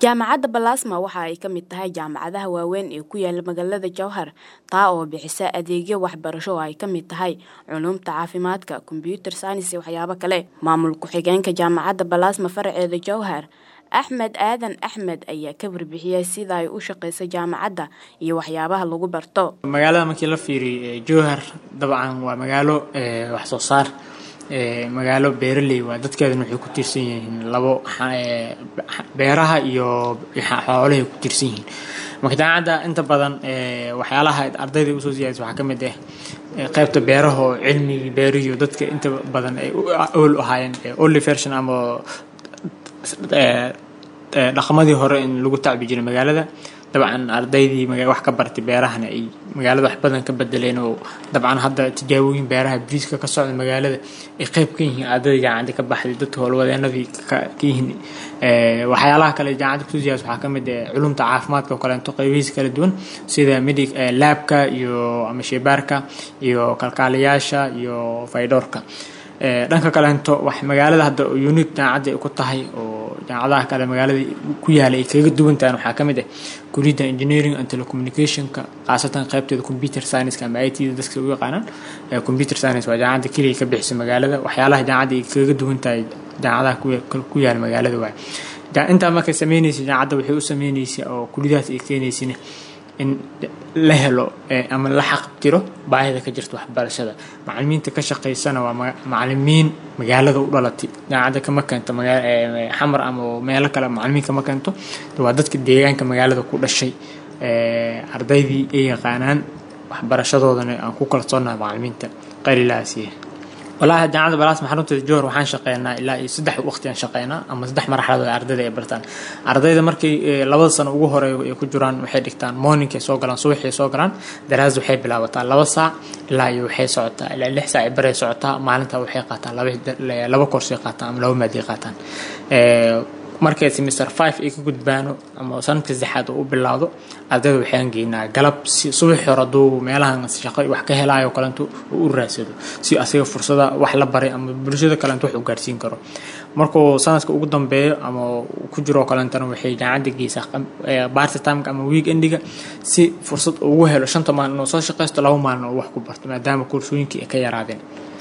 jaamacadda balaasma waxa ay ka mid tahay jaamacadaha waaweyn ee ku yaala magaalada jowhar taa oo bixisa adeegyo waxbarasho oo ay ka mid tahay culuumta caafimaadka kombyuutar saynis iyo waxyaabo kale maamul ku-xigeenka jaamacadda balaasma faraceeda jowhar axmed aadan axmed ayaa ka warbixiyay sida ay u shaqeyso jaamacadda iyo waxyaabaha lagu barto magaalada markii la fiiriyo jowhar dabcan waa magaalo wax soo saar magaalo beeraley waa dadkeedana waxay ku tiirsan yihiin labo beeraha iyo xoolahay ku tiirsan yihiin marka jaamacadda inta badan waxyaalaha ardayda usoo siyaadisa waxaa ka mid ah qaybta beeraha oo cilmigii beerihiyo dadka inta badan ay ool ahaayeen only version ama dhaqamadii hore in lagu tacbi jiray magaalada dabcan ardaydii wax ka bartay beerahana ay magaalada wax badan ka bedeleen oo dabcan hadda tijaabooyin beeraha briiska ka socda magaalada ay qayb ka yihiin ardayda jaamacadda ka baxday dadka howlwadeenadii ka yihiin waxyaalaha kale jaamacadda kusoo siyaas waxaa ka mid ah culumta caafimaadka oo kaleeto qaybihiisa kala duwan sida medic laabka iyo ama sheebaarka iyo kalkaaliyaasha iyo faydhoorka dhanka kaleento wax magaalada hadda unique jaamacadda ay ku tahay oo jaamacadaha kale magaalada ku yaala ay kaga duwan tahan waxaa ka mid ah kuliyadda engineering and telecommunicationka khaasatan qaybteeda computer science ama i t da dadka u yaqaanaan computer science waa jaamacadda keliya ka bixisa magaalada waxyaalaha jaamacadda ay kaga duwan tahay jaamacadaha ku yaala magaalada waay intaa markay sameynaysa jaamacadda waxay u sameynaysa oo kuliyadahaas ay keenaysina in la helo ama la xaqabtiro baahida ka jirta waxbarashada macalimiinta ka shaqaysana waa macalimiin magaalada u dhalatay jaamacadda kama keento xamar ama meelo kale macalimiin kama keento waa dadka deegaanka magaalada ku dhashay ardaydii ay yaqaanaan waxbarashadoodana aan ku kalsoonaha macalimiinta qalilaasiya walahi jaamacadda balaasma xarunteeda jowhar waxaan shaqeynaa ilaa iyo saddex waqti aan shaqeynaa ama saddex marxaladood ardayda ay bartaan ardayda markay labada sano ugu hore ay ku jiraan waxay dhigtaan morningkay soo galaan subaxay soo galaan daraas waxay bilaabataa laba saac ilaa iyo waxay socotaa ilaa lix saac baray socotaa maalinta waxay qaataan laba laba koorsay qaataan ama laba maadi qaataan markay semester five ay ka gudbaano ama sanadka saddexaad oo u bilaawdo ardayda waxaan geynaa galab si subaxi hore hadduu meelahan shaqo wax ka helaayo kalento uu u raadsado si asiga fursada wax la baray ama bulshada kalento wax u gaarsiin karo markuu sanadka ugu dambeeyo ama ku jiroo kalentana waxay jaamacadda geysaa barty timeka ama week endiga si fursad ugu helo shanta maalin inuu soo shaqaysto laba maalin oo wax ku barto maadaama koorsooyinkii ay ka yaraadeen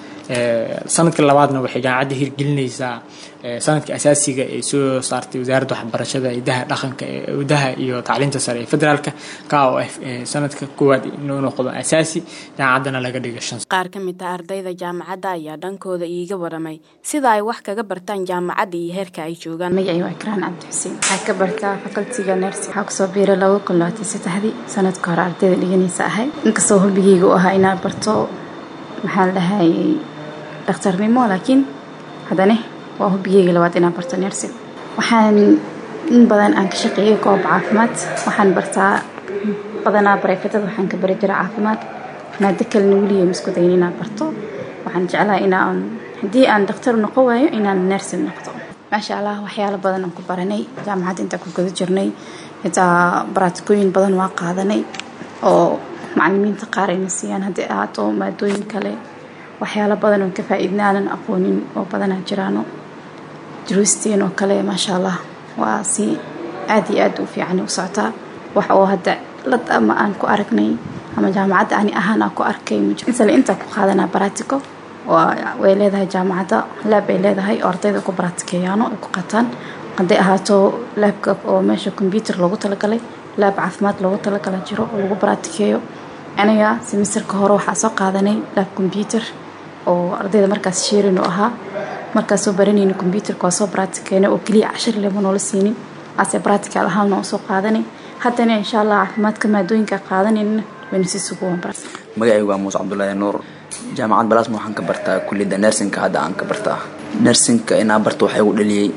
sanadka labaadna waxay jaamacadda hirgelinaysaa sanadka asaasiga ay soo saartay wasaaradda waxbarashada idaha dhaqanka idaha iyo tacliinta sare ee federaalka ka oo ah sanadka koowaad inuu noqdo asaasi jaamacaddana laga dhiga shan qaar ka mid ah ardayda jaamacadda ayaa dhankooda iiga waramay sida ay wax kaga bartaan jaamacadda iyo heerka ay joogaan magacay waa ikraan cabdi xuseen waxaa ka bartaa facultiga nersi waxaa kusoo biiray laba kun labaatan saddexdii sanadka hore ardayda dhiganaysa ahay inkastoo hubigeyga u ahaa inaan barto maxaa la dhahayay dhakhtarnimo laakiin haddana waa hubigeyga labaad inaan barto nersin waxaan in badan aan ka shaqeeyay goob caafimaad waxaan bartaa badanaa bareefetada waxaan ka bari jiray caafimaad maado kalena weliya isku dayin inaan barto waxaan jeclahay inaan haddii aan dhakhtar noqon waayo inaan nersin noqdo maasha allah waxyaalo badan aan ku baranay jaamacadda intaan ku guda jirnay xitaa baraatikooyin badan waa qaadanay oo macalimiinta qaar ayna siiyaan haddii ahaato maadooyin kale waxyaalo badan oo ka faa-iidna aanan aqoonin oo badanaa jiraano duruusteen oo kale maasha allah waa si aada iyo aada u fiican u socotaa wax oo hadda lad ama aan ku aragnay ama jaamacadda ani ahaan aan ku arkay misale intaa ku qaadanaa baratico way leedahay jaamacadda laab ay leedahay oo ardayda ku baratikeeyaano ay ku qataan hadday ahaato laabka oo meesha combyuter loogu talagalay laab caafimaad loogu talagala jiro oo lagu baratikeeyo aniga semesterka hore waxaa soo qaadanay laab combyuter oo ardayda markaas sheerin u ahaa markaas soo baranayna combyuterka waa soo baratikeyna oo keliya cashar lema noola siinin ase baratical ahaana oo soo qaadanay haddana insha allah caafimaadka maadooyinka qaadanayna wayna si suguwan bara magacaygu waa muuse cabdullaahi nuur jaamacad balaasma waxaan ka bartaa kuliyadda nersinka hadda aan ka bartaa nersinka inaa barto waxaa igu dhaliyey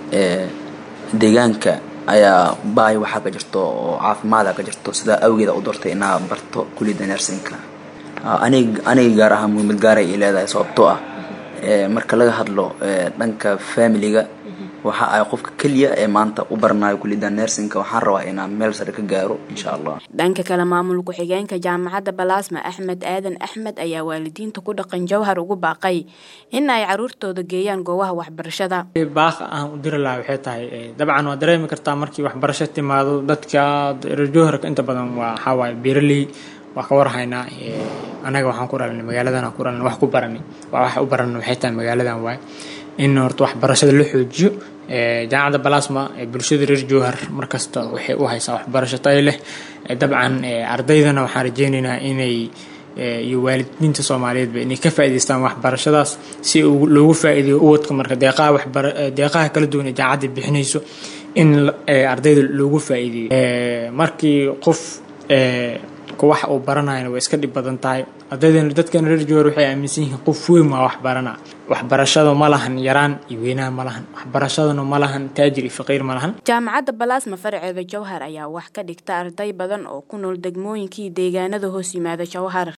deegaanka ayaa baay waxaa ka jirto oo caafimaada ka jirto sidaa awgeeda u doortay inaa barto kuliyadda nersinka anig aniga gaar ahaan muhiimad gaaray ay leedahay sababtoo ah marka laga hadlo dhanka familiga waxa ay qofka keliya ee maanta u baranayo kuliyadda nersinka waxaan rabaa inaan meel sare ka gaaro insha allah dhanka kale maamul ku-xigeenka jaamacadda balaasma axmed aadan axmed ayaa waalidiinta ku dhaqan jawhar ugu baaqay in ay caruurtooda geeyaan goobaha waxbarashada baaqa aan u diri lahaa waxay tahay dabcan waa dareemi kartaa markii waxbarasho timaado dadka reer jowharka inta badan waa waxaa waaye beeraley waa ka warhaynaa anaga waxaan ku dhalanay magaaladan ku dhalanay wax ku baranay waa wax u baranay waxay tahay magaaladan waaye in horta waxbarashada la xoojiyo jaamacadda balasma bulshada reer jowhar markasta waxay u haysaa waxbarasho tayo leh dabcan ardaydana waxaan rajeynaynaa inay iyo waalidiinta soomaaliyeedba inay ka faa'iidaystaan waxbarashadaas si loogu faa'iideeyo uwadka marka deeqaha waxbar deeqaha kala duwan ee jaamacadda bixinayso in ardayda loogu faa'iideeyo markii qof wax uu baranayana way iska dhib badan tahay ardaydana dadkan reer jowhar waxay aaminsan yihiin qof weyn waa wax barana waxbarashada ma lahan yaraan iyo weynaha ma lahan waxbarashadana ma lahan taajir iyo faqiir ma lahan jaamacadda balaasma faraceeda jowhar ayaa wax ka dhigta arday badan oo ku nool degmooyinkii deegaanada hoos yimaada jowhar